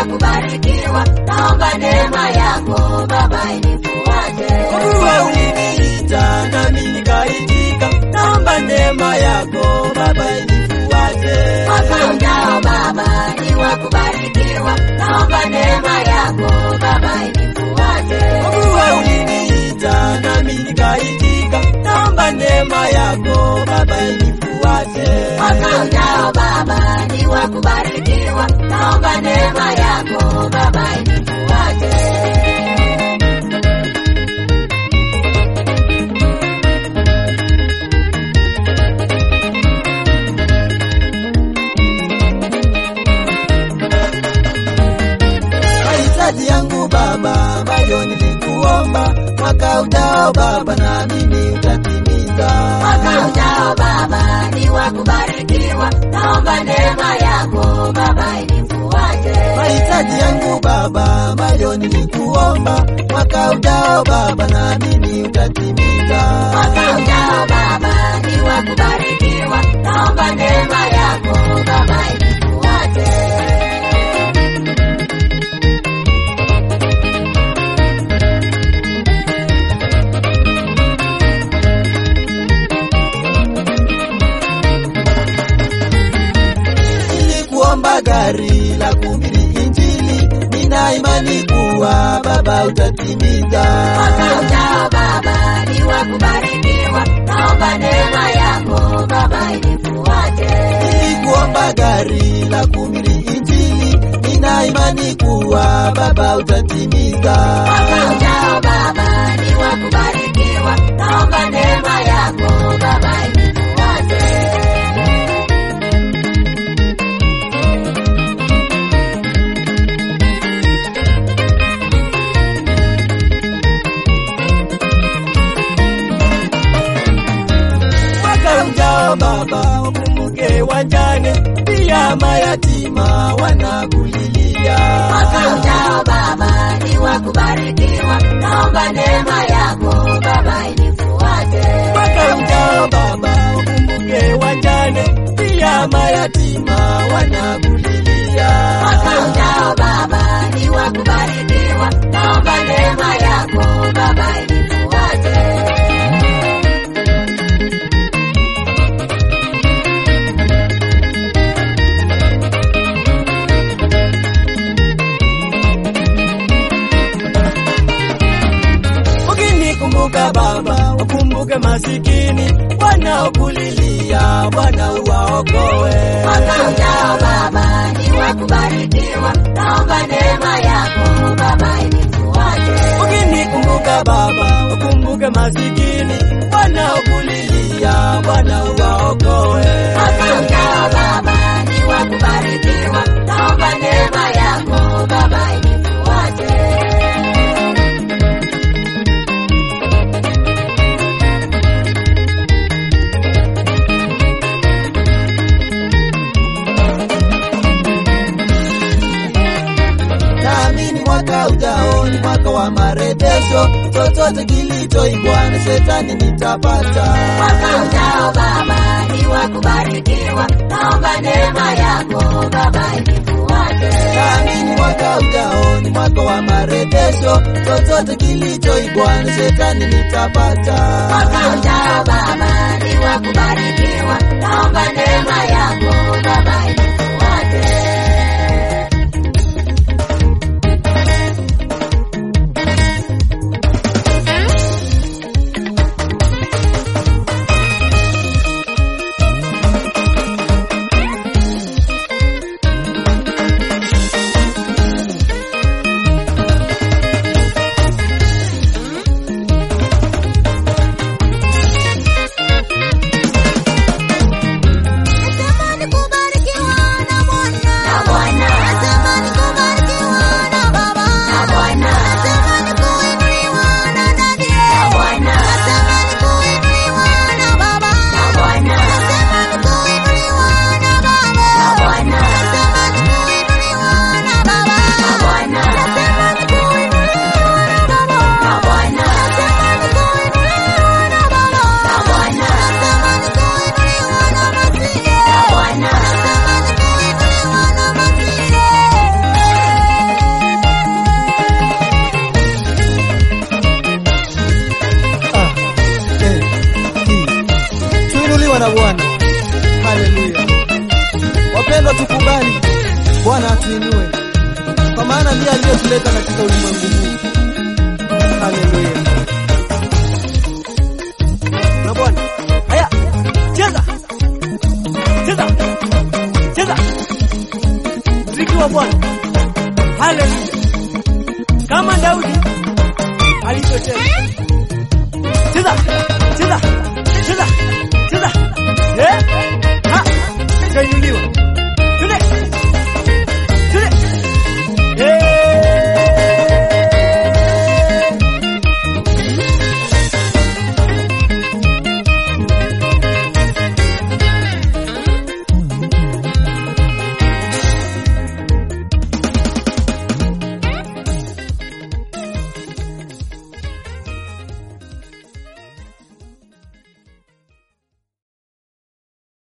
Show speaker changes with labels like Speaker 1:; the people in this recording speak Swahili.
Speaker 1: kubarikiwa, naomba neema yako Baba inifuate.
Speaker 2: Kwa kuwa uliniita nami nikaitika, naomba neema yako Baba inifuate.
Speaker 1: Mwaka ujao Baba ni wa kubarikiwa, naomba neema yako Baba inifuate.
Speaker 2: Kwa kuwa uliniita nami nikaitika, naomba neema yako Baba inifuate.
Speaker 1: Mwaka ujao Baba ni wa kubarikiwa, naomba neema yako Baba inifuate.
Speaker 2: mahitaji yangu Baba ambayo nilikuomba mwaka ujao Baba, na mimi utatimiza.
Speaker 1: Mwaka ujao Baba ni wa kubarikiwa, naomba neema yako Baba inifuate.
Speaker 2: mahitaji yangu Baba ambayo nilikuomba mwaka ujao Baba, na mimi utatimiza.
Speaker 1: Mwaka ujao Baba ni wa kubarikiwa, naomba neema yako Baba inifuate.
Speaker 2: Nilikuomba gari la kuhubiri Injili, nina imani kuwa Baba utatimiza.
Speaker 1: Mwaka ujao Baba ni wa kubarikiwa, naomba neema yako Baba inifuate.
Speaker 2: Nilikuomba gari la kuhubiri Injili, nina imani kuwa Baba utatimiza.
Speaker 1: Mwaka ujao Baba ni wa kubarikiwa, naomba neema yako Baba inifuate.
Speaker 2: Mwaka ujao Baba ukumbuke wajane, pia mayatima wanakulilia.
Speaker 1: Mwaka ujao Baba ni wa kubarikiwa, naomba neema yako Baba inifuate.
Speaker 2: Mwaka ujao Baba ukumbuke wajane, pia mayatima wanakulilia.
Speaker 1: Mwaka ujao Baba ni wa kubarikiwa, naomba neema yako Baba inifuate.
Speaker 2: Ukinikumbuka Baba, ukumbuke masikini wanaokulilia, Bwana uwaokoe.
Speaker 1: Mwaka ujao Baba ni wa kubarikiwa, naomba neema yako Baba inifuate.
Speaker 2: Ukinikumbuka Baba, ukumbuke masikini wanaokulilia, Bwana uwaokoe.
Speaker 1: Mwaka ujao Baba ni wa kubarikiwa, naomba neema yako Baba inifuate.
Speaker 2: Naamini mwaka ujao ni mwaka wa marejesho, chochote kilichoibwa na shetani nitapata.
Speaker 1: Mwaka ujao Baba ni wa kubarikiwa, naomba neema yako Baba inifuate.
Speaker 2: Naamini mwaka ujao ni mwaka wa marejesho, chochote kilichoibwa na shetani nitapata.
Speaker 1: Mwaka ujao Baba ni wa kubarikiwa, naomba neema yako Baba inifuate. Natamani kubarikiwa
Speaker 2: Bwana ndiye aliyetuleta katika ulimwengu huu. Haleluya. Na Bwana. Haya, cheza. Cheza. Cheza. Mziki wa Bwana. Haleluya. Kama Daudi alivyocheza. Cheza.